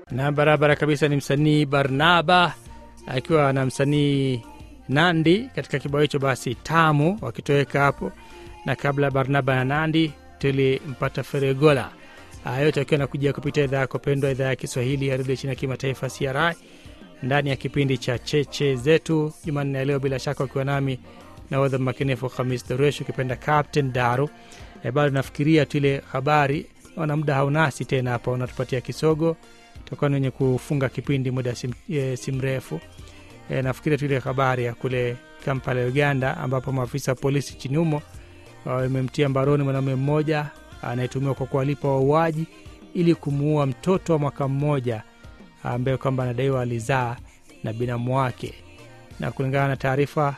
na barabara kabisa ni msanii Barnaba akiwa na msanii Nandi katika kibao hicho basi tamu wakitoweka hapo, na kabla Barnaba na Nandi tulimpata Feregola. Haya yote akiwa nakuja kupitia idhaa yako pendwa, idhaa ya Kiswahili ya redio chini ya kimataifa CRI, ndani ya kipindi cha cheche zetu Jumanne ya leo, bila shaka wakiwa nami nahodha makinifu Hamis Daruesh, ukipenda Captain Daru. E, bado nafikiria tu ile habari, naona muda haunasi tena hapa, unatupatia kisogo, tutakuwa ni wenye kufunga kipindi muda si, e, si mrefu. E, nafikiria tu ile habari ya kule Kampala, Uganda, ambapo maafisa wa polisi nchini humo wamemtia mbaroni mwanaume mmoja anayetumiwa kwa kuwalipa wauaji ili kumuua mtoto wa mwaka mmoja ambaye kwamba anadaiwa alizaa na binamu wake. Na kulingana na taarifa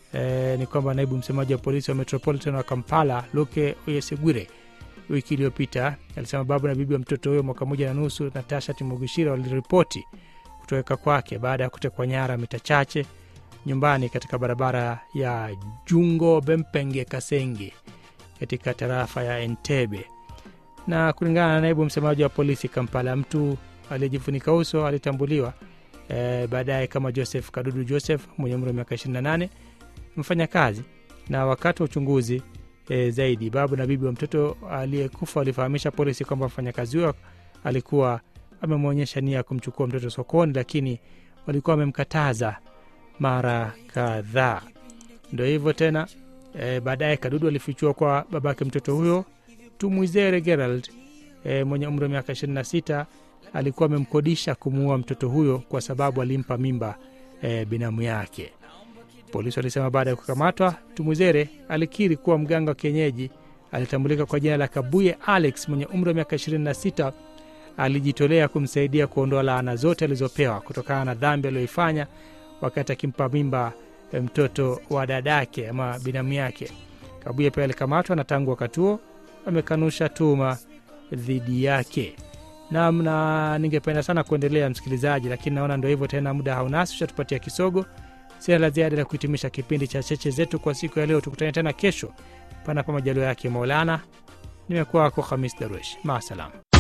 e, ni kwamba naibu msemaji wa polisi wa Metropolitan wa Kampala Luke Oyesegwire wiki iliyopita alisema babu na bibi wa mtoto huyo mwaka moja na nusu Natasha Timugishira waliripoti kutoweka kwake baada ya kutekwa nyara mita chache nyumbani katika barabara ya Jungo Bempenge Kasenge katika tarafa ya Entebbe. Na kulingana na naibu msemaji wa polisi Kampala, mtu aliyejifunika uso alitambuliwa e, baadaye kama Joseph Kadudu Joseph mwenye umri wa miaka 28 mfanya kazi. Na wakati wa uchunguzi e, zaidi, babu na bibi wa mtoto aliyekufa walifahamisha polisi kwamba mfanyakazi huyo alikuwa amemwonyesha nia ya kumchukua mtoto sokoni, lakini walikuwa wamemkataza mara kadhaa. Ndo hivyo tena e, baadaye Kadudu alifichua kwa babake mtoto huyo Tumwizere Gerald e, mwenye umri wa miaka 26 alikuwa amemkodisha kumuua mtoto huyo kwa sababu alimpa mimba e, binamu yake. Polisi walisema baada ya kukamatwa, Tumwizere alikiri kuwa mganga wa kienyeji alitambulika kwa jina la Kabuye Alex mwenye umri wa miaka 26 alijitolea kumsaidia kuondoa laana zote alizopewa kutokana na dhambi aliyoifanya wakati akimpa mimba mtoto wa dadake ama binamu yake. Kabuye pia alikamatwa na tangu wakati huo amekanusha tuhuma dhidi yake. Nam, na ningependa sana kuendelea msikilizaji, lakini naona ndo hivyo tena, muda haunasi, ushatupatia kisogo. Sina la ziada la kuhitimisha kipindi cha cheche zetu kwa siku ya leo. Tukutane tena kesho, panapo majaliwa yake Maulana. Nimekuwa wako Hamis Darwesh, maasalam.